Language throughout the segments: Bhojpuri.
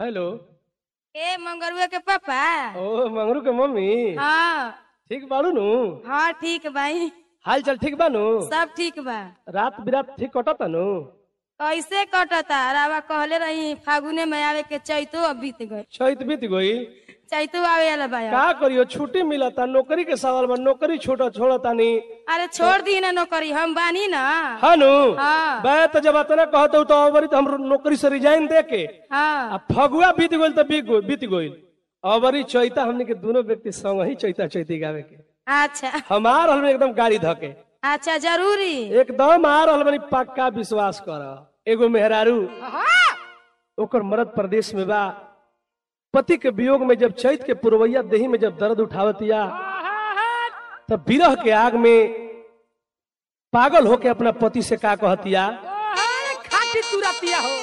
हेलो ए मंगरुआ के पापा ओ मंगरू के मम्मी हाँ ठीक बाड़ू नु हाँ ठीक भाई हाल चाल ठीक बानू सब ठीक बा रात बिरात ठीक कटता नु कैसे कटता रावा कहले रही फागुने में आवे के चैतो अब बीत गए चैत बीत गई चैतो आवे वाला बा अब। का करियो छुट्टी मिलता नौकरी के सवाल बा नौकरी छोड़ छोड़ता नी अरे छोड़ दी ना नौकरी हम बानी ना हानु हाँ बे तो जब अतना कहते तो अबरी तो हम नौकरी से रिजाइन दे के हाँ आ फगुआ बीत गइल तो बीत गइल बीत गइल अबरी चैता हमने के दोनों व्यक्ति संग ही चैता चैती गावे के अच्छा हमार हल में एकदम गाड़ी धके अच्छा जरूरी एकदम आ रहल बनी पक्का विश्वास कर एगो मेहरारू ओकर मरद प्रदेश में बा पति के वियोग में जब चैत के पुरवैया देही में जब दर्द उठावतिया तब विरह के आग में पागल होके अपना पति से का कहतिया खाटी तुरा पिया हो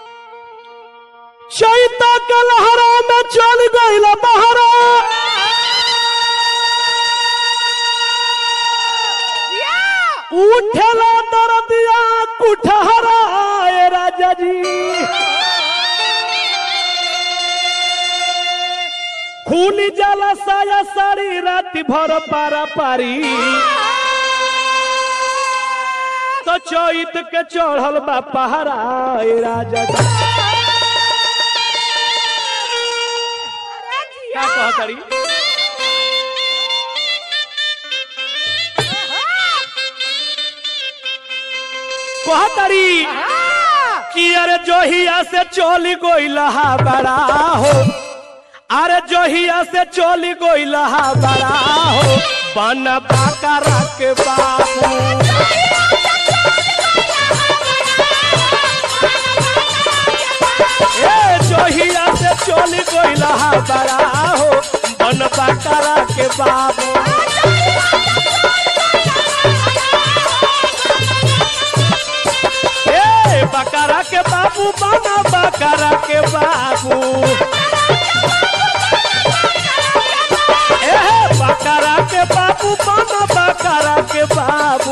चैता के लहरा में चल गइल बहरा उठेला दर्दिया कुठहरा ए राजा जी खूनी जाला साया साड़ी रात भर पारा पारी तो चैत के चढ़ल बा पहरा ए राजा जी का कहतरी कहतरी कि अरे जोहिया से चोली गोइलहा बड़ा हो अरे जोहिया से चोली गोइलहा बड़ा हो बन बाका रख बाबू ए जोहिया से चोली गोइलहा बड़ा हो बन बाका रख बाबू ए बकरा के बाबू बना बकरा के बाबू ए बकरा के बाबू बना बकरा के बाबू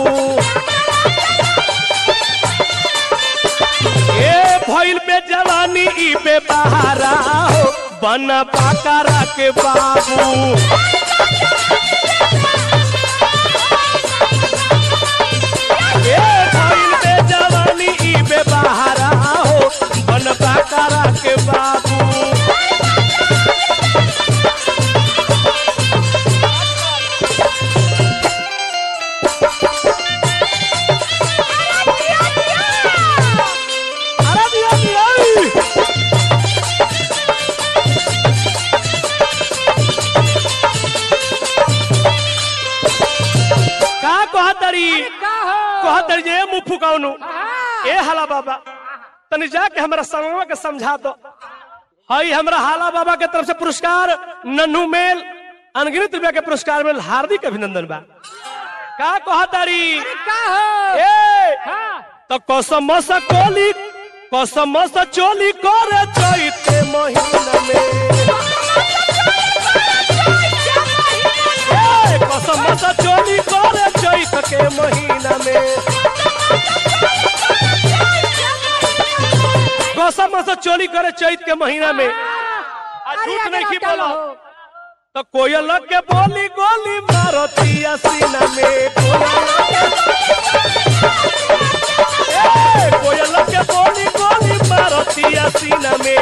ए भइल में जवानी ई बे बहारा हो बना बकरा के बाबू ए भइल में जवानी ई बे बहारा हो बन बकरा के बाबू अरे दिया दिया का कहतरी का हो कहतरी जे मुंह फुकाउनु ए हाला बाबा तनी जाके हमरा समझवा के समझा दो हई हमरा हाला बाबा के तरफ से पुरस्कार नन्हू मेल अनगिनत रुपया के पुरस्कार में हार्दिक अभिनंदन बा का कहतारी का हो ए हाँ तो कसम से कोली कसम से चोली करे चैते महीना में ए, कसम से चोली करे चैत के महीना में कसम से चोली करे चैत के महीना में आ झूठ नहीं की बोला तो कोयल के बोली गोली मारतिया सीना में ए, कोयल के बोली गोली मारतिया सीना में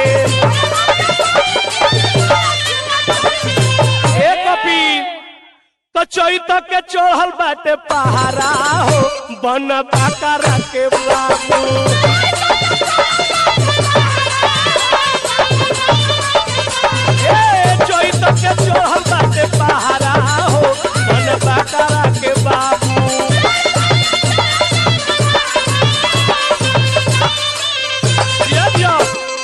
ए कपिल तो चैत के चढ़ल बाटे पहारा हो बन बाकारा के बाबू ए चैत के चढ़ल बाटे पहारा हो बन बाकारा के बाबू दिया दिया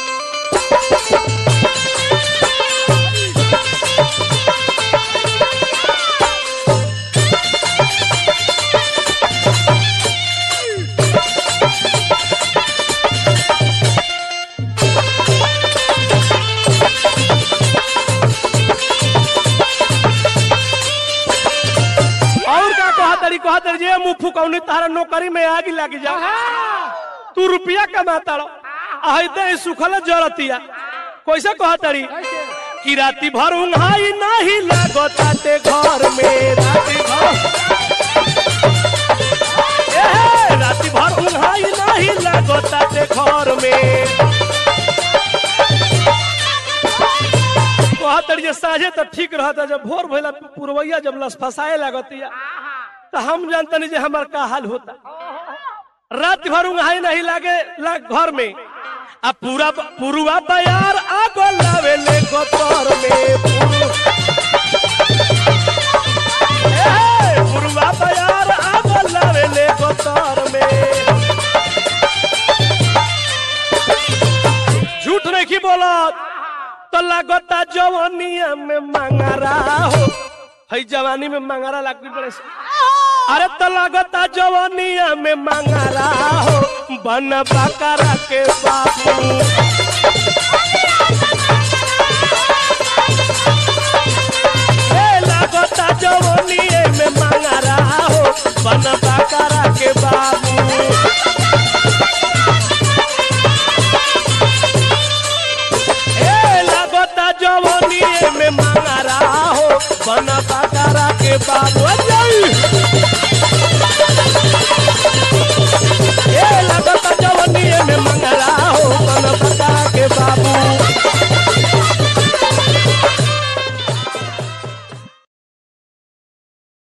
और का कहतरी कहतरी जे मुंह फुकौनी तारा नौकरी में आगी लग जा तू रुपया कमाता रहो आई दे सुखल जरतिया कैसे कहतरी कैसे कि राती भर उंघाई नहीं लागताते घर में राती भर ए, राती भर उंघाई नहीं लागताते घर में कहतरी जे साझे तो ठीक रहता जब भोर भइला पुरवैया जब लस फसाए लागतिया तो हम जानतनी जे हमार का हाल होता रात भर उंघाई नहीं लागे लाग घर में आ पूरा पुरुआ बयार आगो लावे ले गोतर में पुरु- ए, पुरुआ बयार आगो लावे ले गोतर में झूठ नहीं की बोला तो लागता जवानिया में मंगरा हो है जवानी में मंगरा लागती बड़े से अरे तो लगता जवानिया में मंगरा हो बन बकरा के बाबू ए, लगता जवानिया में मंगरा हो बन बकरा के बाबू